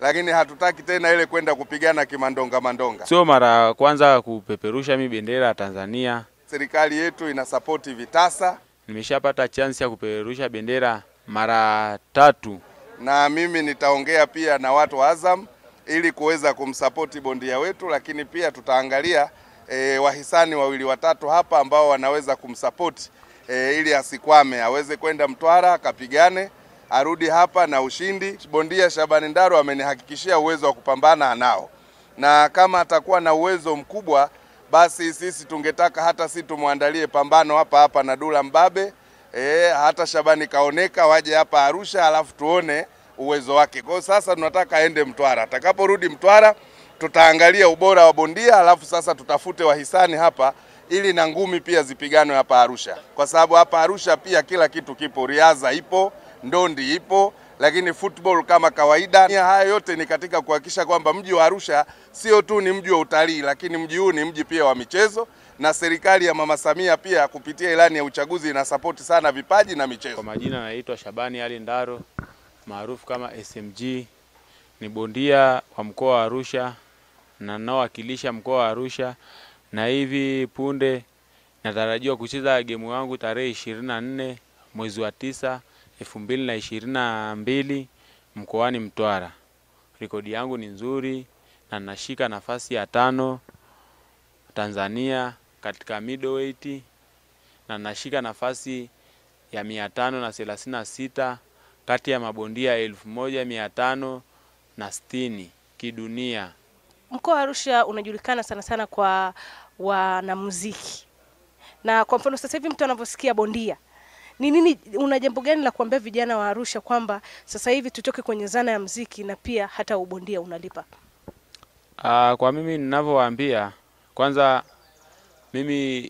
lakini hatutaki tena ile kwenda kupigana kimandonga mandonga. Sio mara ya kwanza kupeperusha mi bendera ya Tanzania. Serikali yetu inasapoti vitasa Nimeshapata chance ya kupeperusha bendera mara tatu. na mimi nitaongea pia na watu wa Azam ili kuweza kumsapoti bondia wetu, lakini pia tutaangalia e, wahisani wawili watatu hapa ambao wanaweza kumsapoti e, ili asikwame, aweze kwenda Mtwara akapigane, arudi hapa na ushindi. Bondia Shabani Ndaro amenihakikishia uwezo wa kupambana anao, na kama atakuwa na uwezo mkubwa, basi sisi tungetaka hata si tumwandalie pambano hapa hapa na Dula Mbabe e, hata Shabani kaoneka waje hapa Arusha, alafu tuone uwezo wake. Kwa hiyo sasa tunataka aende Mtwara. Atakaporudi Mtwara, tutaangalia ubora wa bondia, alafu sasa tutafute wahisani hapa ili na ngumi pia zipiganwe hapa Arusha, kwa sababu hapa Arusha pia kila kitu kipo, riadha ipo, ndondi ipo, lakini football kama kawaida. Nia haya yote ni katika kuhakikisha kwamba mji wa Arusha sio tu ni mji wa utalii, lakini mji huu ni mji pia wa michezo, na serikali ya Mama Samia pia kupitia ilani ya uchaguzi inasapoti sana vipaji na michezo. Kwa majina naitwa Shabani Ali Ndaro maarufu kama SMG. Ni bondia wa mkoa wa Arusha na ninaowakilisha mkoa wa Arusha, na hivi punde natarajiwa kucheza gemu yangu tarehe ishirini na nne mwezi wa tisa elfu mbili na ishirini na mbili mkoani Mtwara. Rekodi yangu ni nzuri na nashika nafasi ya tano Tanzania katika middleweight na nashika nafasi ya mia tano na thelathini na sita kati ya mabondia elfu moja mia tano na sitini kidunia. Mkoa wa Arusha unajulikana sana sana kwa wanamuziki, na kwa mfano sasa hivi mtu anavyosikia bondia ni nini, una jambo gani la kuambia vijana wa Arusha kwamba sasa hivi tutoke kwenye zana ya muziki na pia hata ubondia unalipa? Ah, kwa mimi ninavyowaambia, kwanza mimi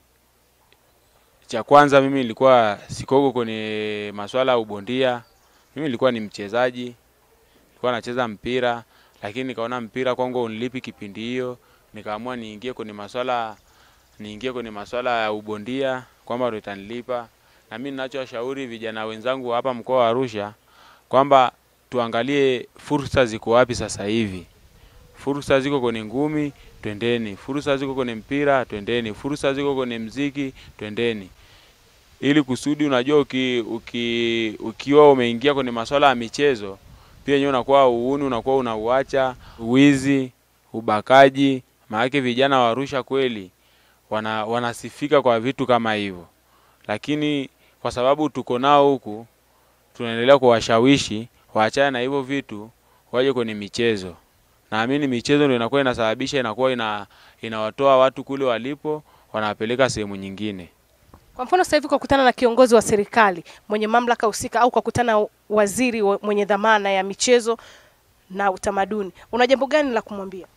cha kwanza mimi nilikuwa sikogo kwenye masuala ya ubondia. Mimi nilikuwa ni mchezaji, nilikuwa nacheza mpira, lakini nikaona mpira kwangu unilipi kipindi hiyo, nikaamua niingie kwenye masuala niingie kwenye masuala ya ubondia kwamba ndio itanilipa. Na mimi ninachowashauri vijana wenzangu hapa mkoa wa Arusha kwamba tuangalie fursa ziko wapi sasa hivi. Fursa ziko kwenye ngumi, twendeni. Fursa ziko kwenye mpira, twendeni. Fursa ziko kwenye mziki, twendeni. Ili kusudi unajua uki, uki, ukiwa umeingia kwenye masuala ya michezo pia yenyewe unakuwa uuni, unakuwa unauacha wizi, ubakaji. Maanake vijana wa Arusha kweli wana, wanasifika kwa vitu kama hivyo, lakini kwa sababu tuko nao huku, tunaendelea kuwashawishi waachane na hivyo vitu, waje kwenye michezo. Naamini michezo ndio inakuwa inasababisha inakuwa ina, inawatoa watu kule walipo wanawapeleka sehemu nyingine. Kwa mfano sasa hivi kwa kukutana na kiongozi wa serikali mwenye mamlaka husika au kwa kukutana na waziri wa- mwenye dhamana ya michezo na utamaduni, una jambo gani la kumwambia?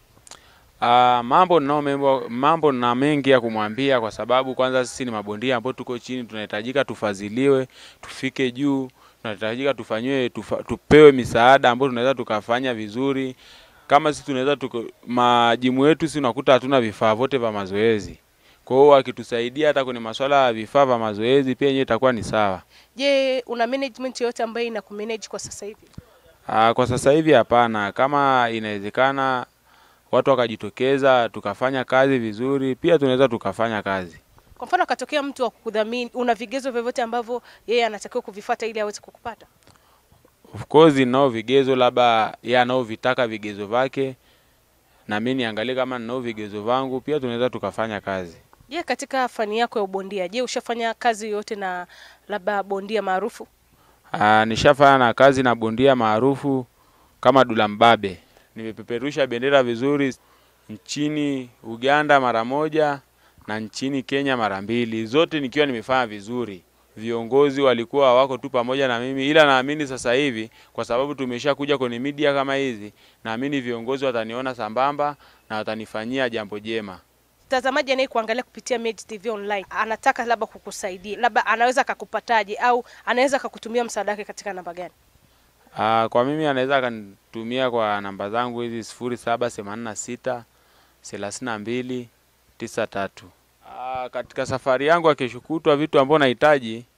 Ah, mambo ninao membo, mambo na mengi ya kumwambia kwa sababu kwanza sisi ni mabondia ambao tuko chini, tunahitajika tufadhiliwe, tufike juu, tunahitajika tufanyiwe tufa, tupewe misaada ambayo tunaweza tukafanya vizuri. Kama sisi tunaweza tuko majimu yetu sisi unakuta hatuna vifaa vyote vya mazoezi. Kwa hiyo wakitusaidia hata kwenye masuala ya vifaa vya mazoezi pia yenyewe itakuwa ni sawa. Je, una management yoyote ambayo ina kumanage kwa sasa hivi? Ah, kwa sasa hivi hapana. Kama inawezekana watu wakajitokeza tukafanya kazi vizuri, pia tunaweza tukafanya kazi. Kwa mfano akatokea mtu wa kukudhamini, una vigezo vyovyote ambavyo yeye anatakiwa kuvifuata ili aweze kukupata? Of course ninao vigezo, labda yeye anaovitaka vigezo vyake, na mimi niangalie kama ninao vigezo vangu, pia tunaweza tukafanya kazi. Je, katika fani yako ya ubondia, je, ushafanya kazi yoyote na labda bondia maarufu? Ah, nishafanya na kazi na bondia maarufu kama Dula Mbabe. Nimepeperusha bendera vizuri nchini Uganda mara moja na nchini Kenya mara mbili, zote nikiwa nimefanya vizuri. Viongozi walikuwa wako tu pamoja na mimi, ila naamini sasa hivi kwa sababu tumeshakuja kwenye media kama hizi, naamini viongozi wataniona sambamba na watanifanyia jambo jema. Mtazamaji anayekuangalia kupitia Mage TV online anataka labda kukusaidia, labda anaweza akakupataje au anaweza akakutumia msaada wake katika namba gani? Ah, kwa mimi anaweza akanitumia kwa namba zangu hizi sifuri saba themanini na sita thelathini na mbili tisa tatu. Ah, katika safari yangu ya kesho kutwa vitu ambavyo nahitaji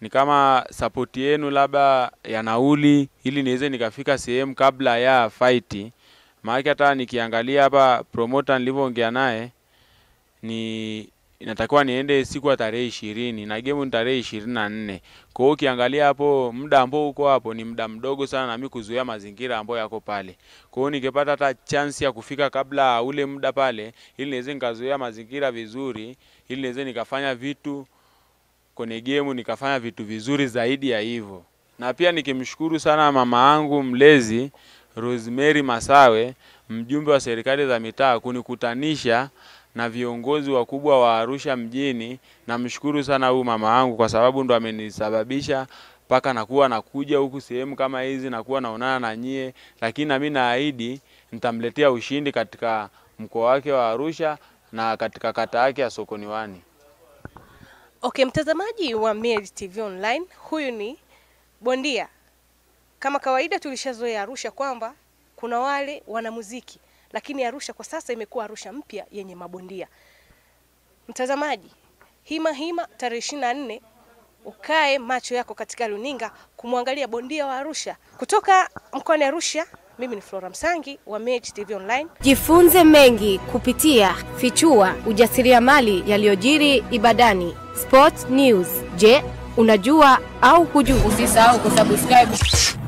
ni kama sapoti yenu labda ya nauli, ili niweze nikafika sehemu kabla ya fight. Maana hata nikiangalia hapa promoter nilivyoongea naye ni inatakiwa niende siku ya tarehe ishirini na game ni tarehe ishirini na nne. Kwa hiyo ukiangalia hapo muda ambao uko hapo ni muda mdogo sana na mimi kuzuia mazingira ambayo yako pale. Kwa hiyo nikipata hata chance ya kufika kabla ule muda pale, ili niweze nikazuia mazingira vizuri, ili niweze nikafanya vitu kwenye game, nikafanya vitu vizuri zaidi ya hivyo. Na pia nikimshukuru sana mama yangu mlezi Rosemary Masawe, mjumbe wa serikali za mitaa kunikutanisha na viongozi wakubwa wa Arusha mjini. Namshukuru sana huyu mama yangu kwa sababu ndo amenisababisha mpaka nakuwa nakuja huku sehemu kama hizi, nakuwa naonana na nyie, lakini nami naahidi nitamletea ushindi katika mkoa wake wa Arusha na katika kata yake ya Sokoni Wani. Okay, mtazamaji wa Milele TV Online, huyu ni bondia. Kama kawaida tulishazoea Arusha kwamba kuna wale wanamuziki, lakini Arusha kwa sasa imekuwa Arusha mpya yenye mabondia. Mtazamaji, hima hima tarehe ishirini na nne ukae macho yako katika runinga kumwangalia bondia wa Arusha kutoka mkoani Arusha. Mimi ni Flora Msangi wa Milele TV Online. Jifunze mengi kupitia Fichua ujasiriamali yaliyojiri Ibadani. Sport News. Je, unajua au hujui? Usisahau kusubscribe